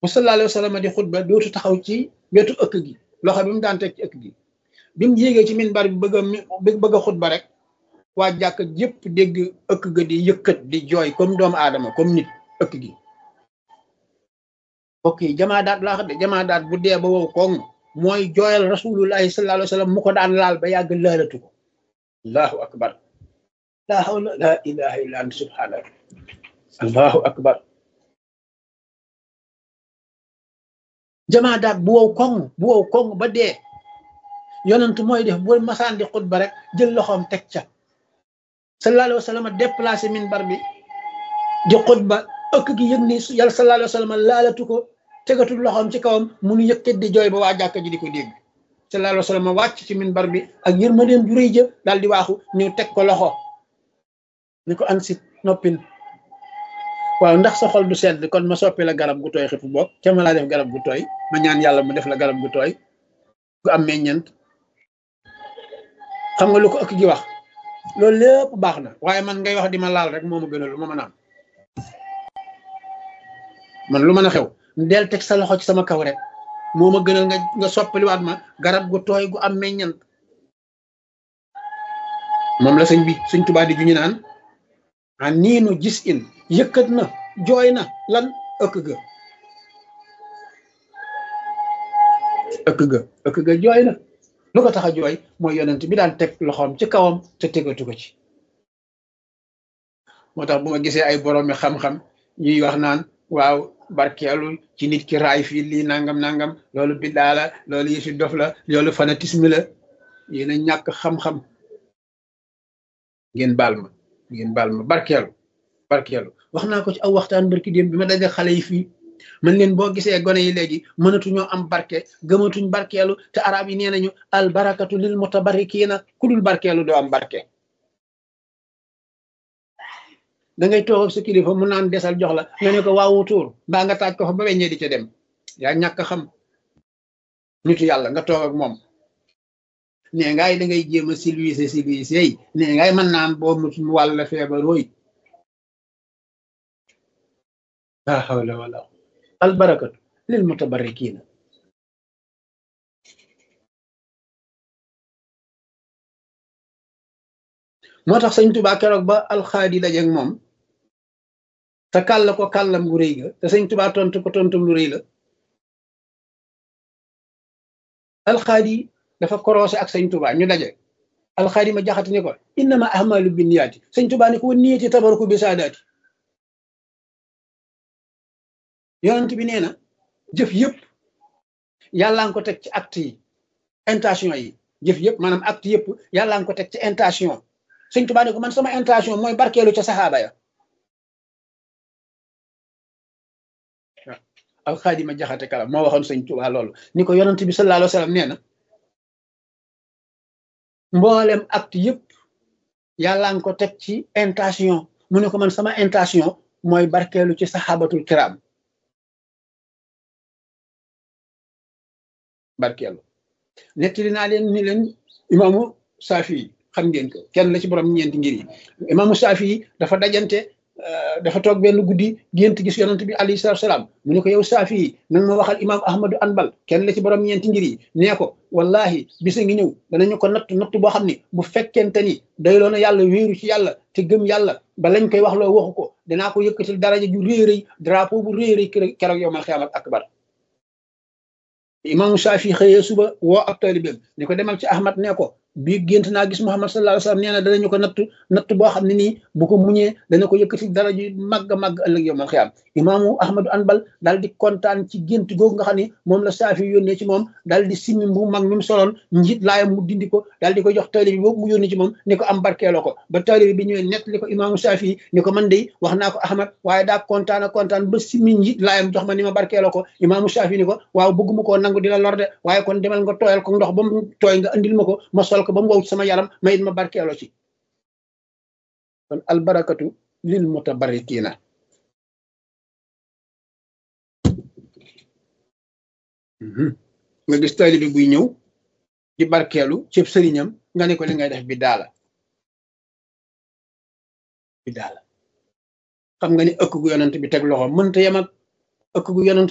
bu sallallahu alayhi wa sallam di xutba dootu taxaw ci wetu ëkk gi loxo bi mu daan teg ci ëkk gi bi mu yéegee ci minbar bi bëgg a bëgg a xutba rek waa jàkk yépp dégg ëkk ga di yëkkat di jooy comme doomu aadama comme nit ëkk gi mbokk yi jamaa daat laa xam de jamaa daat bu dee ba wow koŋ mooy jooyal rasulullahi sallallahu alayhi wa sallam mu ko daan laal ba yàgg laalatu ko allahu akbar la hawla la ilaha illa anta subhanaka allahu akbar jamaa daat bu wow koŋ bu wow koŋ ba dee yonent mooy def bu masaan di xutba rek jël loxoom teg ca sallallahu alayhi wa sallam déplacé minbar bi di xutba ëkk gi yëg ni yàlla sallallahu alayhi wa sallam laalatu ko tegatul loxoom ci kawam mu nu yëkkat di jooy ba waa jàkka ji di ko dégg sallallahu alayhi wa sallam wàcc ci minbar bi ak yërmandeem ju rëy jë daal di waaxu ñëw teg ko loxo ni ko ansit noppil waaw ndax sa xol du sedd kon ma soppi la garab gu tooy xifu boog ca ma laa def garab gu tooy ma ñaan yàlla mu def la garab gu tooy gu am meññent xam nga lu ko ëkk gi wax loolu lépp baax na waaye man ngay wax di ma laal rek moo ma gënal lu ma mën a am man lu mën a xew del teg sa loxo ci sama kaw rek moo ma gënal nga nga soppaliwaat ma garab gu tooy gu am meññant moom la sëñ bi sëñ Tuubaa di ju ñu naan a niinu gis in yëkkat na jooy na lan ëkk ga ëkk ga ëkk ga jooy na lu ko tax a jooy mooy yonent bi daan teg loxoom ci kawam te tegatu ko ci moo tax bu ma gisee ay boroomi xam-xam ñuy wax naan waaw barkeelu ci nit ki raay fii lii nangam nangam loolu biddaa la loolu yëfi dof la loolu fanatisme la yéen a ñàkk xam-xam ngeen baal ma ngeen baal ma barkeelu barkeelu wax naa ko ci aw waxtaan barki démb bi ma daje xale yi fii man leen boo gisee gone yi léegi mënatuñoo am barke gëmatuñ barkeelu te arab yi nee nañu al barakatu lil mutabarikiina ku dul barkeelu doo am barke da ngay toog ak sa kilifa mu naan desal jox la nga ne ko waawu tuur mbaa nga taaj ko fa ba weññee di ca dem yaa ñàkk xam nitu yàlla nga toog ak moom nee ngaay da ngay jéem a silwise silwise yi nee ngaay mën naan boo mu wàll feebar wooy la hawla wala al barakatu lil mutabarrikiina moo tax sëñ Tuubaa keroog ba alxaadi dajeeg moom te kàll ko kàllam gu rëy ga te sëñ Tuubaa tontu ko tontum lu rëy la alxaadi dafa korosé ak sëñ Tuubaa ñu daje alxaadi ma jaxati ni ko innama ahmalu binniyaati sëñ Tuubaa ni ko wa niyati tabaruku bi saadaati yonent bi nee na jëf yëpp yàllaa ngi ko teg ci acte yi intention yi jëf yëpp maanaam acte yëpp yàllaa ngi ko teg ci intention sëñ Tuubaa ne ko man sama intention mooy barkeelu ca saxaaba ya alxaadima jaxate kala moo waxoon sëñ Tuubaa loolu ni ko yonent bi sallallahu alayhi wa sallam nee na mboolem acte yëpp yàllaa ngi ko teg ci intention mu ne ko man sama intention mooy barkeelu ci saxaabatul kiram barkeelu nettali naa leen ni leen imaamu Saafi xam ngeen ko kenn la ci borom ñeenti ngir yi imaamu Saafi dafa dajante dafa toog benn guddi gént gis yonent bi alayhi salaatu salaam mu ne ko yow Saafi nag ma waxal imaam Ahmadu Anbal kenn la ci borom ñeenti ngir yi nee ko wallahi bisa ngi ñëw danañu ko natt natt boo xam ni bu fekkente ni doyloo na yàlla wéeru ci yàlla te gëm yàlla ba lañ koy wax loo waxu ko dinaa ko yëkkatil daraja ju réy rëy drapeau bu réy rëy keroog yow mal xiyaamat akbar imaamu Saafi xëyee suba woo ab taalibeem ni ko demal ci Ahmad ne ko bii gént naa gis Muhammad sallallahu alayhi wa sallam nee na danañu ko natt natt boo xam ne nii bu ko muñee dana ko yëkkati dara ju màgg a màgg ëllëg yow man xiyaam imaamu Ahmadu Anbal daal di kontaan ci gént googu nga xam ne moom la Saafi yónnee ci moom daal di simmi bu mag mi mu soloon njiit laayam mu dindi ko daal di ko jox taalibe bi boobu mu yónnee ci moom ni ko am barkeeloo ko ba taalibe bi ñëwee nett li ko imaamu Saafi ni ko man de wax naa ko Ahmad waaye daa kontaan a kontaan ba simmi njiit laayam jox ma ni ma barkeeloo ko imaamu Saafi ni ko waaw bëgguma koo nangu di la lor de waaye kon demal nga tooyal ko ndox ba mu tooy nga andil ma ko ma sol ko ba mu wow ci sama yaram ma it ma barkeeloo ci kon albarakatu lil mutabarrikiina nga gis taalibe buy ñëw di barkeelu cëb sëriñam nga ne ko li ngay def bi daala bi daala xam nga ni ëkk gu yonent bi teg loxo mënta yem ak ëkk gu yonent